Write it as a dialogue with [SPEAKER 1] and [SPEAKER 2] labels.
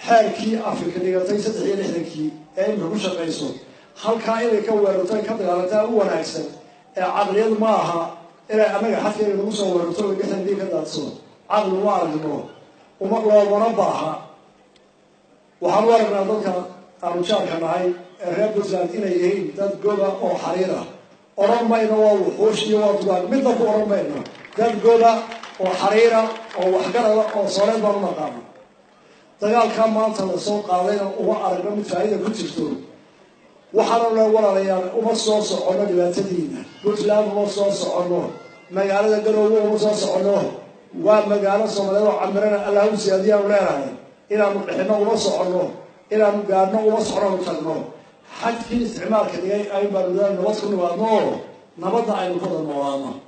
[SPEAKER 1] xeerkii afrika dhigatay saddex iyo lixdankii ee imika ku shaqayso halkaa inay ka weerarto ay ka dagaalantaa u wanaagsan ee caqliyad ma aha inay annaga xadkeena nagu soo weerarto gaxandii ka daadso caqli uma aragno uma loomana baaha waxaan u aragnaa dadka aanu jaarka nahay ee reer puntland inay yihiin dad goba oo xariir ah odhan mayno waa wuxuush iyo waa dugaan midna ku odhan mayno dad goba oo xariira oo waxgarada oo sooreed baan u naqaano dagaalkaa maanta lasoo qaadayna uma aragno mid faa'iida ku jirto waxaana le walaalayaal uma soo soconno dhibaatadiina puntland uma soo soconno magaalada galowga uma soo soconno waa magaalo soomaaliyeed oo camirana allahu siyaadiyaanu leenahay inaanu dhixino uma soconno inaanu gaadhno uma soconaanu tagno xadkii isticmaalka dhigay ay baanu nabad ku nimaadno oo nabadda aynu ku wada noolaano